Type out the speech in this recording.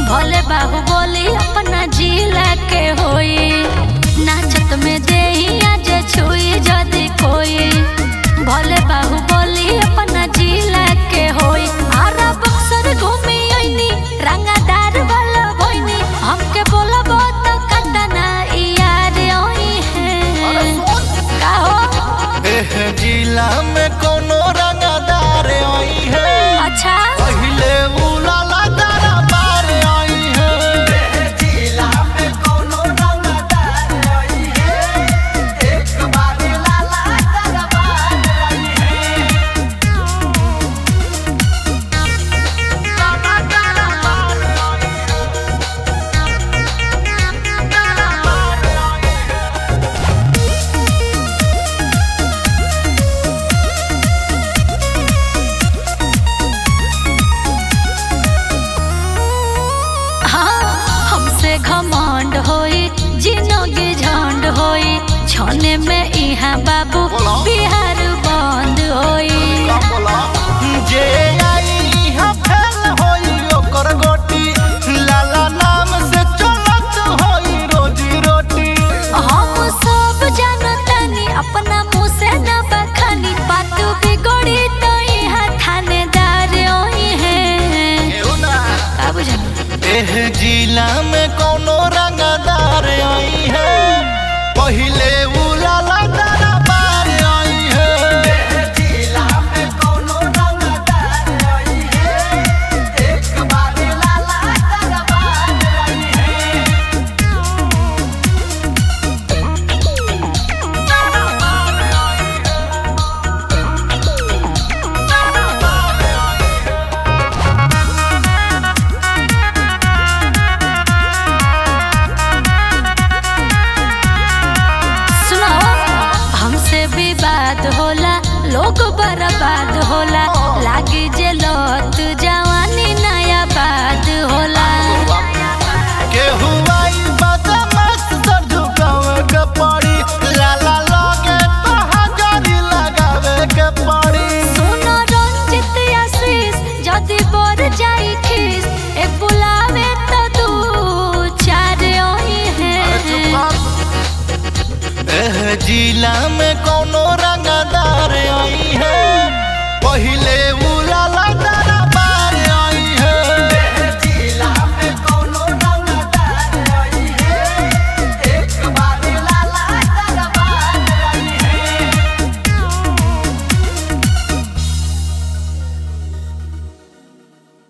भले बाहु बोली अपना जिला के होई नाचत में देही आज छुई जदी कोई भले बाहु बोली अपना जिला के होई आरा बक्सर घूमी आईनी रंगादार वाला भोइनी हमके बोलबो तो कतना यार ओई है का हो एह जिला में कोनो रंगदार आई है अच्छा पहिले उलाला तारा बार आई है जिला में कोनो रंगदार आई है एक बार लाला तारा बार आई है लाला तारा बार आई है तारा बार आई है हाँ हमसे घमंड होई जिनगी झंड होई छने में इहाँ बाबू बोलो। बिहार बंद होई जे आई इहाँ फेल होई ओकर गोटी लाला नाम से चलत होई रोजी रोटी हम सब जानतानी अपना मुँह से न बखानी बात बिगड़ी तो यहाँ थानेदार होई है का बुझल एह जिला में कोनो रंगदार आई है पहिले उलाला तारा बार आई है जिला में कोनो रंगदार आई है एक बार लाला तारा बार आई है सुनो हमसे विवाद होला लोग बर्बाद होला लागी जे लत जवानी नया बात होला केहू आई बदमाश सर झुकावे के पड़ी लाला लगे तो हजारी लगावे के पड़ी सुनो रंजित आशीष जदि बर जाई खीस ए बुलावे तो दू चार ओही है एह जिला में कोनो रंगदार आई है पहिले